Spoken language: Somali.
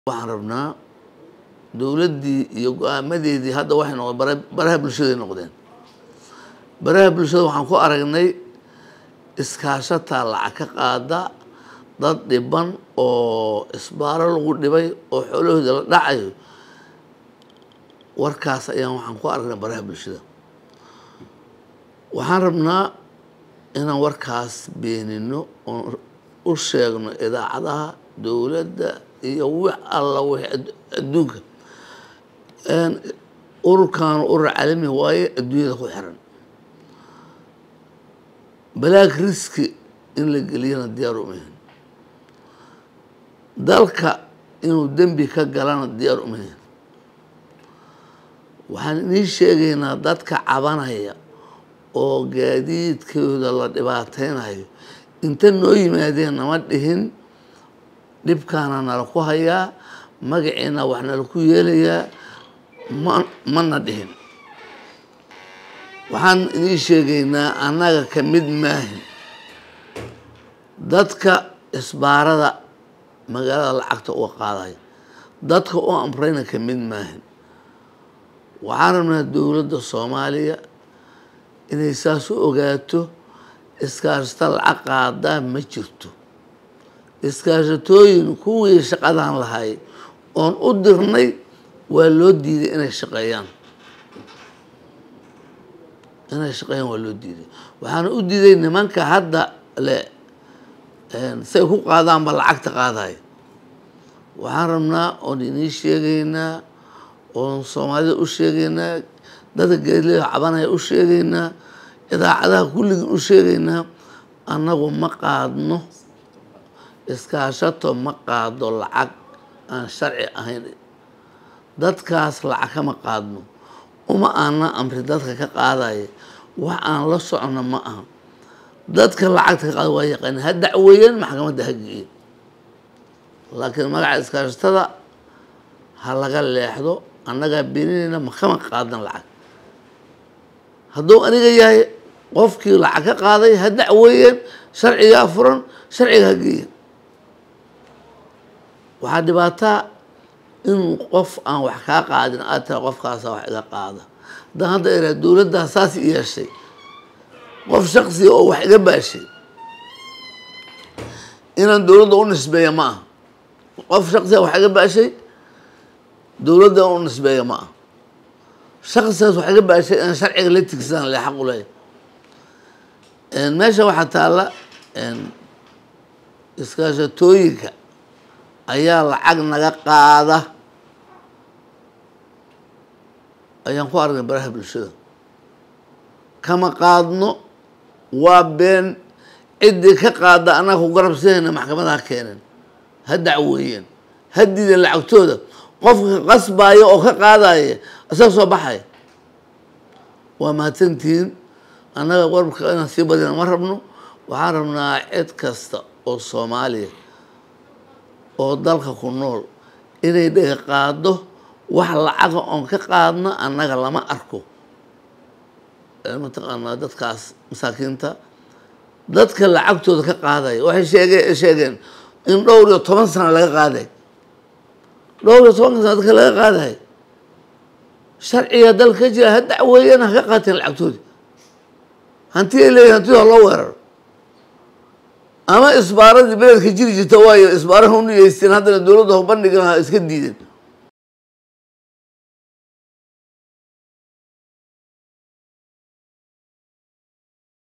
waxaan rabnaa dowladdii iyo go-aamadeedii hadda waxay noqdeen bara baraha bulshaday noqdeen baraha bulshada waxaan ku aragnay iskaashataa lacag ka qaada dad dhiban oo isbaaro lagu dhibay oo xoolahooda la dhacayo warkaas ayaan waxaan ku aragnay baraha bulshada waxaan rabnaa inaan warkaas beenino oon u sheegno idaacadaha dowladda iyo wix alla wixii adduunka ururkaanu urur caalami waaye adduunyada ku xiran balaag riski in la geliyana diyaar umahin dalka inuu dembi ka galana diyaar umahin waxaan inii sheegaynaa dadka cabanaya oo gaadiidkooda la dhibaateynayo inta noo yimaadeen nama dhihin dhibkaana nala ku hayaa magaciina wax nala ku yeelayaa ma mana dhihin waxaan idiin sheegaynaa annaga ka mid maahin dadka isbaarada magaalada lacagta uga qaadaya dadka u amrayna ka mid maahin waxaan rabnaa dowladda soomaaliya inay saas u ogaato iskaashata lacag qaadaa ma jirto iskaashatooyin kuwii shaqadan lahay oon u dirnay waa loo diiday inay shaqeeyaan inay shaqeeyaan waa loo diiday waxaana u diiday nimanka hadda le say ku qaadaanba lacagta qaadaya waxaan rabnaa oon inii sheegaynaa oon soomaalida u sheegaynaa dadka geedleda cabanaya u sheegaynaa idaacadaha kulligii u sheegaynaa annagu ma qaadno iskaashato ma qaado lacag aan sharci ahayn dadkaas lacag kama qaadno uma aana amri dadka ka qaadaya wax aan la socno ma aha dadka lacagta ka qaada waa yaqaani ha dacweeyeen maxkamadda ha geeyeen laakiin magaca iskaashatada ha laga leexdo annagaa beeninayna ma kama qaadan lacag hadduu aniga yahay qofkii lacag ka qaaday ha dacweeyeen sharcigaa furan sharciga ha geeyeen waxaa dhibaataa in qof aan wax kaa qaadin aad tira qofkaasa wax iga qaada haddaan hadda iraa dowladdaa saas yeeshay qof shaksiga oo wax iga baashay inaan dowladda u nisbeeya ma aha qof shaksiga wax iga baashay dowladda u nisbeeya ma aha shaksigaas wax iga baashay inaan sharciga la tigsadaan le xaq u leeyahay meesha waxaa taalla iskaashatooyinka ayaa lacag naga qaada ayaan ku aragnay baraha bulshada kama qaadno waa been ciddii ka qaada annaga ku garabsanayna maxkamadaha keeneen ha dacweeyeen ha diideen lacagtooda qofka qasbaya oo ka qaadaya isaga soo baxaya waa mahadsantihiin annaga warka inaan sii badina ma rabno waxaan rabnaa cid kasta oo soomaaliya oo dalka ku nool inay dhaga qaado wax lacaga oon ka qaadno annaga lama arko mataqaanaa dadkaas masaakiinta dadka lacagtooda ka qaadaya waxay sheege sheegeen in dhowr iyo toban sano laga qaaday dhowr iyo tobanka sano dadka laga qaadayo sharciga dalka ka jira ha dacweeyana ha ka qaateen lacagtoodi hanti ay leeyihin hantida ha loo weeraro ama isbaaradii beledka jiri jirta waayo isbaaraha u niyeysteen haddana dowladda ho bandhigan ha iska diideen